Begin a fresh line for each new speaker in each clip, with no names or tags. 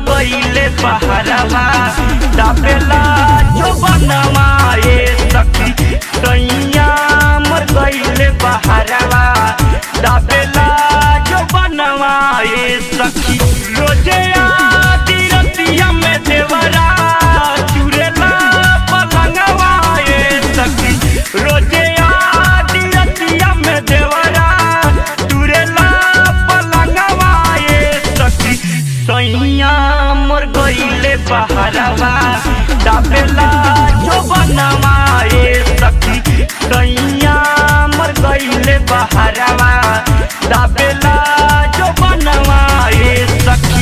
गईले बहरवा दाबेला जो बनवा ए सखी सैया मोर गईले बहरवा दाबेला जो बनवा ए सखी रोजे आदि रतिया में देवरा चुरेला पलंगवा ए सखी रोजे आदि रतिया में देवरा चुरेला पलंगवा ए सखी सैया मोर गईले बहरवा दाबेला जो बनवा ए सखी सैया मोर गईले बहरवा दाबेला जो बनवा ए सखी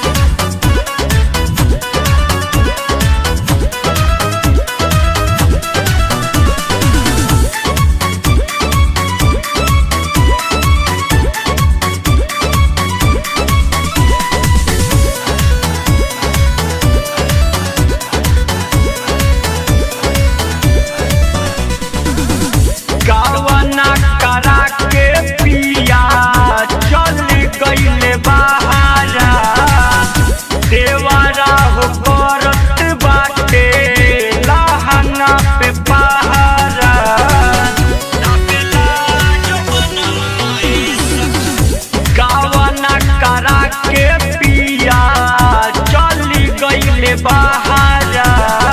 गावना करा के पिया चल गईले बहारा देवारा हो करत बाटे लहंगा पे पहारा गावना करा के पिया चल गईले बहारा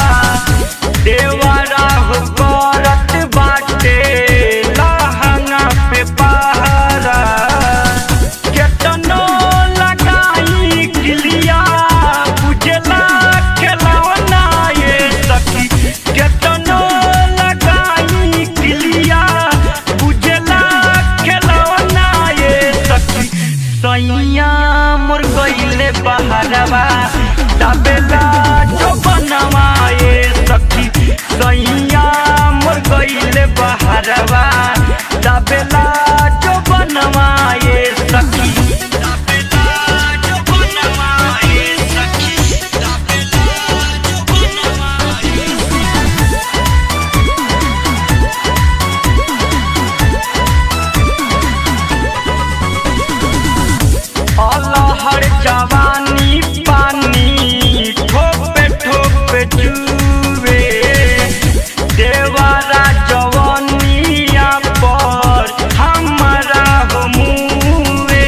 देवरा हो करत बाटे लहंगा पे पहारा केतनो लगाई गिलिया बुझला खेलौना ये सखी केतनो लगाई गिलिया बुझला खेलौना ये सखी सैया मोर गईले बहरवा दाबेला जो बनवा ये सखी सैया मोर गईले बहरवा दाबेला जो बनवा ये सखी दाबेला जो बनवा ये सखी दाबेला जो बनवा ये अलहर जवानी पानी ठोपे ठोपे जुए देवारा जवानिया पर हमारा हो मुए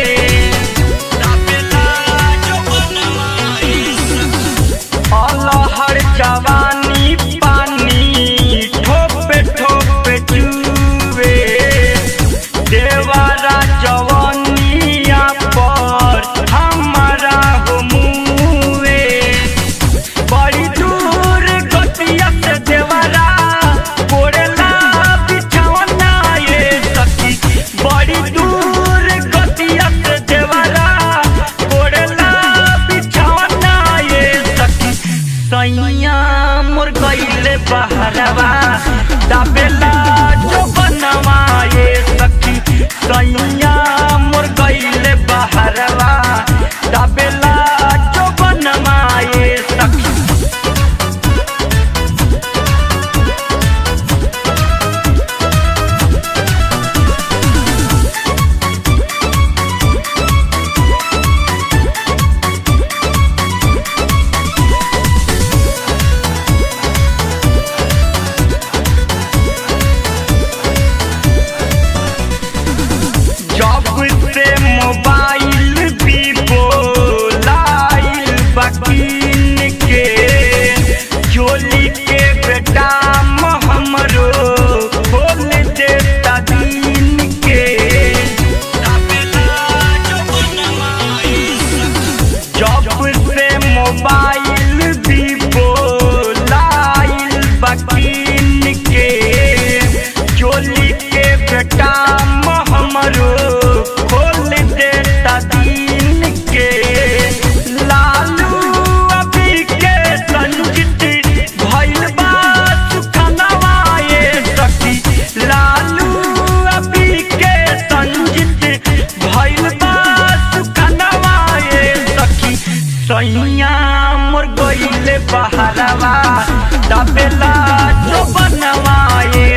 अलहर जवानी पानी ठोपे ठोपे जुए देवारा जवानिया पर हमारा हो मुए बड़ी दूर गतिया से देवारा कोरेला बिछौना ये सखी बड़ी दूर गतिया से देवारा कोरेला बिछौना ये सखी सैया मोर गईले बहरवा दाबेला जो बनवा ये सखी सैया मोर गईले बहरवा दाबेला जो बनवा ये सखी जब से मोबाइल वीवो लाइल बकीन के चोली के बेटा हमरो खोल देता दिन के जब से मोबाइल वीवो लाइल बकीन के चोली के बेटा हमरो खोल देता दिन के लालू अभी के संजित भइल बा सुखनवा ये सखी लालू अभी के संजित भइल बा सुखनवा ये सखी सैया मोर गईले बहरवा दाबेला जो बनवा ये